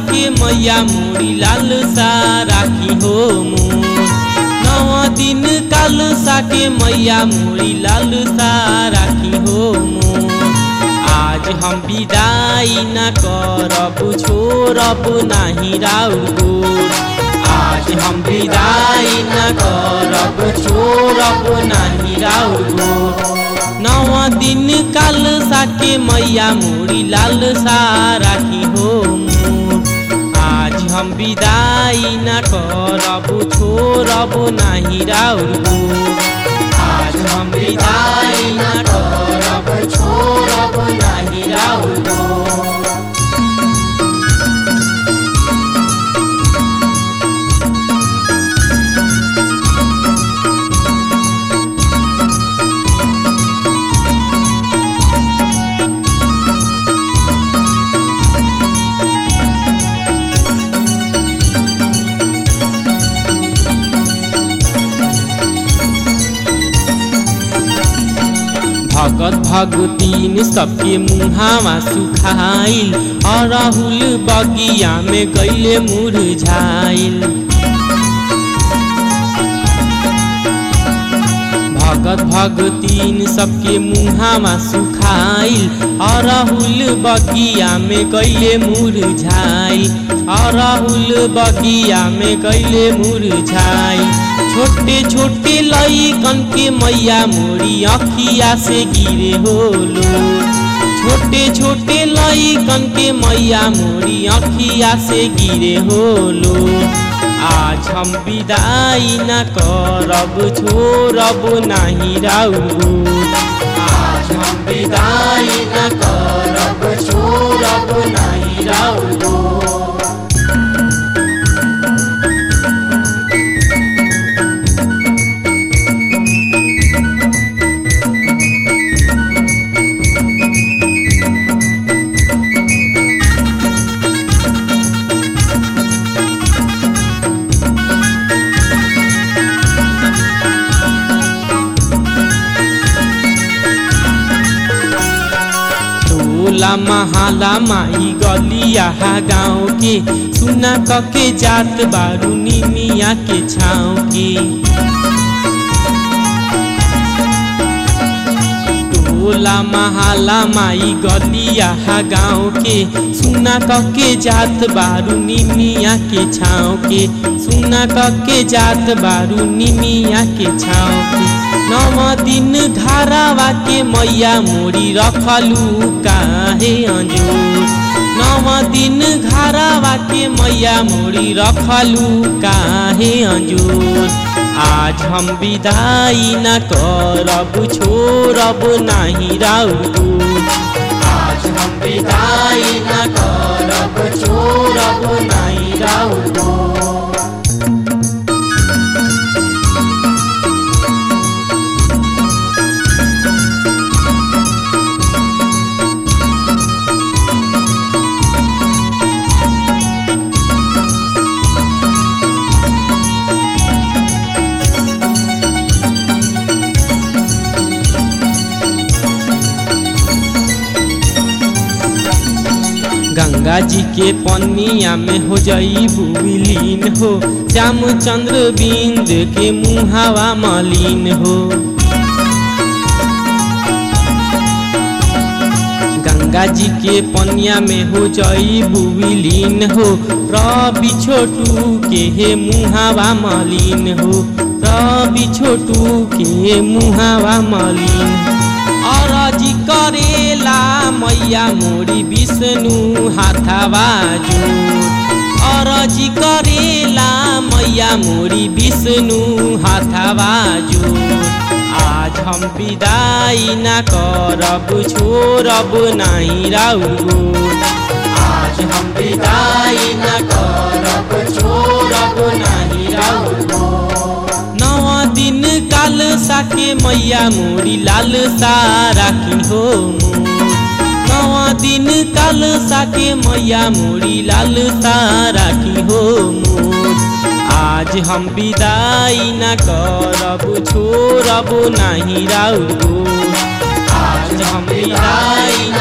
साके मैया मोरी लाल सा राखी हो मोर नौ दिन काल साके मैया मोरी लाल सा राखी हो मोर आज हम विदाई न करब छोड़ब नाही राउर गोर आज हम विदाई न करब छोड़ब नाही राउर गोर नौ दिन काल साके मैया मोरी लाल सा राखी हो मोर आज हम विदाई न करब छोड़ब नाही राउर गोर आज हम विदाई न करब छोड़ब नाही राउर गोर भगत भगतीन सबके मुहावा सुखाइल अरहुल बगिया में गैले मुरझाइल भगत भगतीन सबके मुहावा सुखाइल अरहुल बगिया में गैले मुरझाइल अरहुल बगिया में गैले मुरझाइल छोटे छोटे लईकन के मैया मोरी अखिया से गिरे होलो छोटे छोटे लईकन के मैया मोरी अखिया से गिरे होलो आज हम विदाई न करब छोड़ब नाही राउर आज हम विदाई न करब छोड़ब नाही राउर टोला महाला माई गलिया गाँव के सुना कके जात बारू निमिया के छाँव के टोला महाला माई गलिया गाँव के सुना कके जात बारू निमिया के छाँव के सुना कके जात बारू निमिया के छाँव के नव दिन घरावा के मैया मोरी रखलू काहे अंजूर नव दिन घरावा के मैया मोरी रखलू काहे अंजूर आज हम विदाई न करब छोड़ब नाही राउर आज हम विदाई न करब छोड़ब नाही राउर गंगा जी के पनिया में हो जईबू विलीन हो श्यामचंद्र बिंद के मुहावा मलिन हो गंगा जी के पनिया में हो जईबू विलीन हो रवि छोटू के हे मुहावा मलिन हो रवि छोटू के मुहावा मलिन अरजी करेला मैया मोरी विष्णु हाथावा जोर अरजी करेला मैया मोरी विष्णु हाथावा जोर आज हम विदाई न करब छोड़ब नाही राउर आज हम विदाई न करब छोड़ब नाही राउर दिन काल साके मैया मोरी लाल सा राखी हो मोर नवा दिन काल साके मैया मोरी लाल सा राखी हो मोर आज हम विदाई न करब छोड़ब नाही राउर आज हम विदाई